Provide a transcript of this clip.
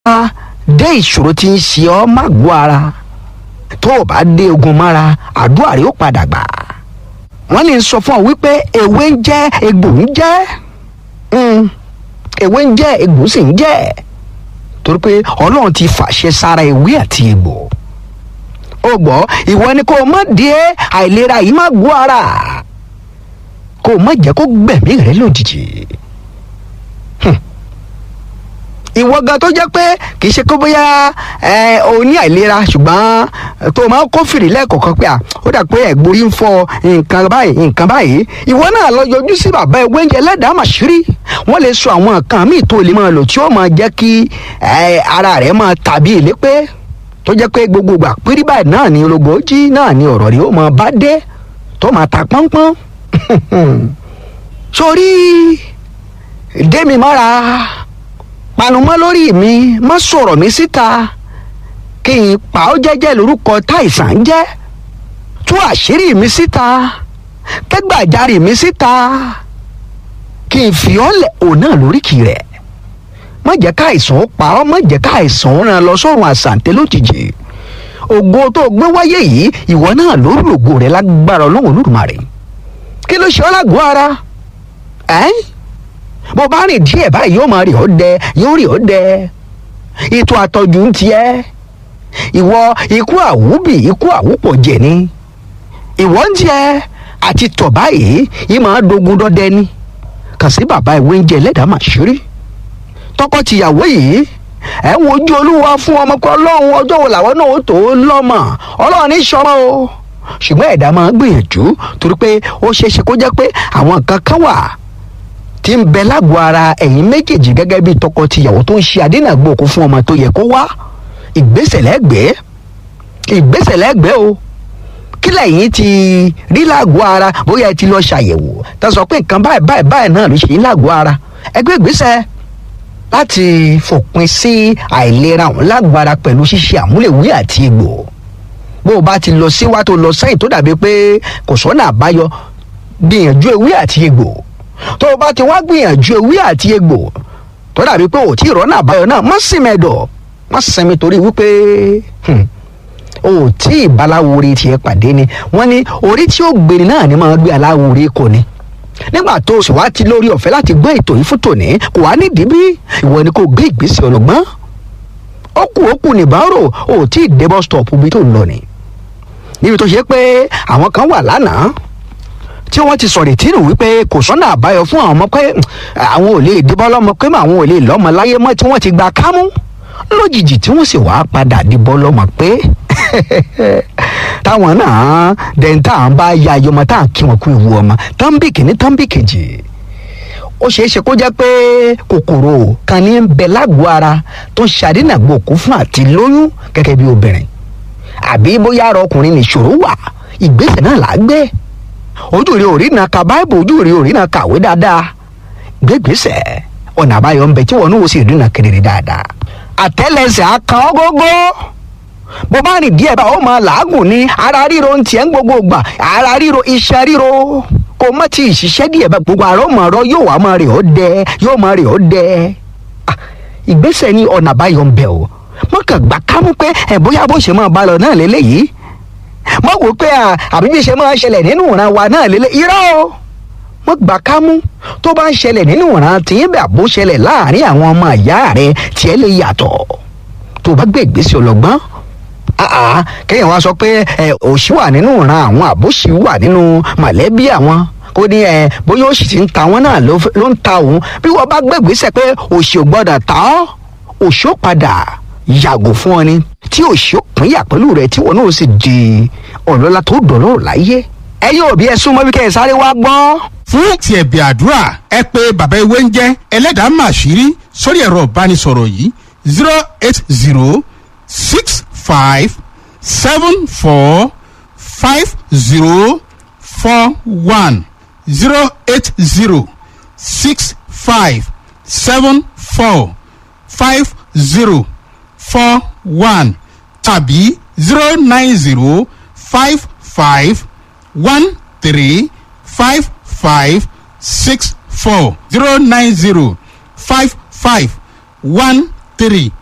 dé ìṣòro tí ń ṣe ọ́ má gbọ́ ara tó o bá dé ogun mára àdúrà rẹ ó padà gbà wọ́n lè sọ fún ọ wípé ewé ń jẹ́ egbò ń jẹ́ ewé ń jẹ́ egbò sì ń jẹ́ torí pé ọlọ́run ti fàṣẹ sára ewé àti egbò ó gbọ́ ìwọ ni kó o má dé àìlera yìí má gbọ́ ara kó o má jẹ́ kó gbẹ̀mí rẹ lójijì ìwọ gan tó jẹ́ pé kì í ṣe kó bóyá ẹ o ní àìlera ṣùgbọ́n tó o máa ń kófìrí lẹ́ẹ̀kọ̀ọ̀kan pé à ó dà pé ẹ̀gbórí ń fọ nǹkan báyìí nǹkan báyìí ìwọ náà lọ yọjú sí bàbá ewé oúnjẹ ẹlẹ́dàá màṣírí wọ́n lè sọ àwọn nǹkan míì tó lè máa lò tí ó máa jẹ́ kí ara rẹ̀ máa tàbí ìlépé tó jẹ́ pé gbogbo ìgbà pírí báyìí náà ni ológbòójì náà ni ọ̀rọ̀ rẹ̀ ó máa bá dé tó máa ta pọ́npọ́n sórí démi mọ́ra panumọ́ lórí mi má sọ̀rọ̀ mi síta kí n pa ó jẹ́jẹ́ lórúkọ táìsàn jẹ́ tú àṣírí mi síta kẹ́gbàjarì mi síta kí n fi ọ́ lẹ̀ òun náà lóríkì rẹ̀ má jẹ́ káìsàn ó pa ọ́ má jẹ́ káìsàn ó ràn lọ sọ́run àṣàǹtẹ̀ lójijì ògo tó gbé wáyé yìí ìwọ náà lórí ògo rẹ̀ lágbára ọlọ́run olódùmarè kí ló ṣe ọ́ lágọ̀ọ́ ara ẹ́ bó bá rìn díẹ̀ báyìí yóò máa rí ọ́ dẹ yóò rí ọ́ dẹ ètò àtọ́jú ń tiẹ́ ìwọ ikú àwúbì ikú àwúpọ̀ jẹ̀ ni ìwọ ń tiẹ́ àti tọ̀ báyìí yìí máa dogun dọ́dẹ ni kàn sí bàbá ìwé ń jẹ ẹlẹ́dàá màṣírí tọkọ-tìyàwó yìí ẹ ń wojú olúwa fún ọmọ kan ọlọ́run ọjọ́ wo làwọn náà ó tó lọ́mọ ọlọ́run ní sọmọ o ṣùgbọ́n ẹ̀dá máa ń gbìyànjú torí pé ó ṣeé ṣe kó jẹ́ pé àwọn nǹkan kan wà tí ń bẹ lágbo ara ẹ̀yin méjèèjì gẹ́gẹ́ bí tọkọ-tìyàwó tó ń ṣe àdínàgbòkú fún ọmọ tó yẹ kó wá ìgbésẹ̀ lẹ́gbẹ̀ẹ́ ìgbésẹ̀ lẹ́gbẹ̀ẹ́ o kí lẹ́yìn ti rí lágbo ara bóyá ẹ ti lọ ṣàyẹ̀wò tá a sọ pé nǹkan báyìí báyìí báyìí náà ló ṣe lágbo ara ẹgbẹ́ ìgbésẹ̀ láti fòpin sí àìlera ọ̀hún lágbo ara pẹ̀lú ṣíṣe àmúlẹ̀wé àti egbò bó o bá ti lọ síwá tó lọ sẹ́yìn tó dàbí pé kò sọ́nà àbáyọ gbìyànjú ewé àti egbò tó o bá ti wá gbìyànjú ewé àti egbò tó dàbí pé ò tí ì rọ́nà àbáyọ náà má sì mẹ́dọ̀ má sinmi torí wípé o ò tí ì baláwo tiẹ̀ pàdé ni wọ́n ní orí tí ó gbéni náà ni máa gbé aláwo orí kò ní nígbà tó o sì wá ti lórí ọ̀fẹ́ láti gbọ́ ètò yìí fún tòní kò wá nídìí bí ìwọ ni kò gbé ìgbésẹ̀ ọlọ́gbọ́n ó kù ó kù nìbárò o ò tí ì dé bus stop bí tó ń lọ ni níbi tó ṣe pé àwọn kan wà lánàá tí wọ́n ti sọ̀rọ̀ ìtìrù wípé kò sọ́nà àbáyọ fún àwọn ọmọ pé àwọn ò lè dìbọn lọ́mọ pé àwọn ò lè lọ́mọ láyé mọ́ tí wọ́n ti gba kámú lójijì tí wọ́n sì wá padà dìbọn lọ́mọ pé táwọn náà dẹ̀ǹtà à ń bá ya ayọmọ tá à ń kí wọn kú ìwú ọmọ tánbì kìíní tánbì kejì ó ṣeé ṣe kó jẹ́ pé kòkòrò kan ní ń bẹ lágbo ara tó ń ṣàdínàgbò òkú fún àti lóyún gẹ́gẹ́ bí obìnrin àbí bóyá ara ọkùnrin nìṣòro wà ìgbésẹ̀ náà là á gbé ojú rẹ ò rí na ka báìbù ojú rẹ ò rí na kàwé dáadáa gbégbèsè ọ̀nà àbáyọ ń bẹ tí wọn ní wo sì rí na kedere dáadáa àtẹ́lẹsẹ̀ akàn ọgógó bó bá rìn díẹ̀ bá ó máa làágùn ní ara ríro ń tiẹ̀ ń gbogbo gbà ara ríro iṣẹ́ ríro kò má ti ìṣiṣẹ́ díẹ̀ bá gbogbo àrọ́ mọ̀ ọ̀rọ̀ yóò wá máa rè ó dẹ yóò máa rè ó dẹ ìgbésẹ̀ ní ọ̀nà àbáyọ ń bẹ o wọn kàn gbà kámú pé ẹ̀ bóyá bó ṣe máa bá lọ náà lélẹ́yìí mọ wò pé àbí bí ṣe máa ń ṣẹlẹ̀ nínú ìran wa náà lélẹ̀ irọ́ o mọ gbà ká mú tó bá ń ṣẹlẹ̀ nínú ìran tí ń bẹ̀ àbó ṣẹlẹ̀ láàrin àwọn ọmọ ìyá rẹ tiẹ̀ lè yàtọ̀ tó bá gbé ìgbésẹ̀ ọlọ́gbọ́n kéèyàn wá sọ pé òṣì wà nínú ìran àwọn àbóṣì wà nínú mọ̀lẹ́bí àwọn kó ní ẹ bóyá òṣì ti ń ta wọn náà ló ń ta òun bí wọ́n bá gbé ìgbésẹ̀ pé òṣì ò gbọ́dọ̀ ta ọ́ òṣì ó padà yàgò fún ọ ni tí òṣì ó pínyà pẹ̀lú rẹ tí wọn náà sì di ọlọ́lá tó dọ̀lọ́ láyé. ẹ yóò bí ẹ súnmọ́ bí kẹ́ ẹ sáré wá gbọ́. fún ti ẹ̀bì àdúrà ẹ pé bàbá ewé ń jẹ́ ẹlẹ́dàá màṣírí sórí ẹ̀rọ ìbánisọ̀rọ̀ yìí zero eight zero six five seven four five zero four one zero eight zero six five seven four five zero four one tàbí zero nine zero five five one three five five six four zero nine zero five five one three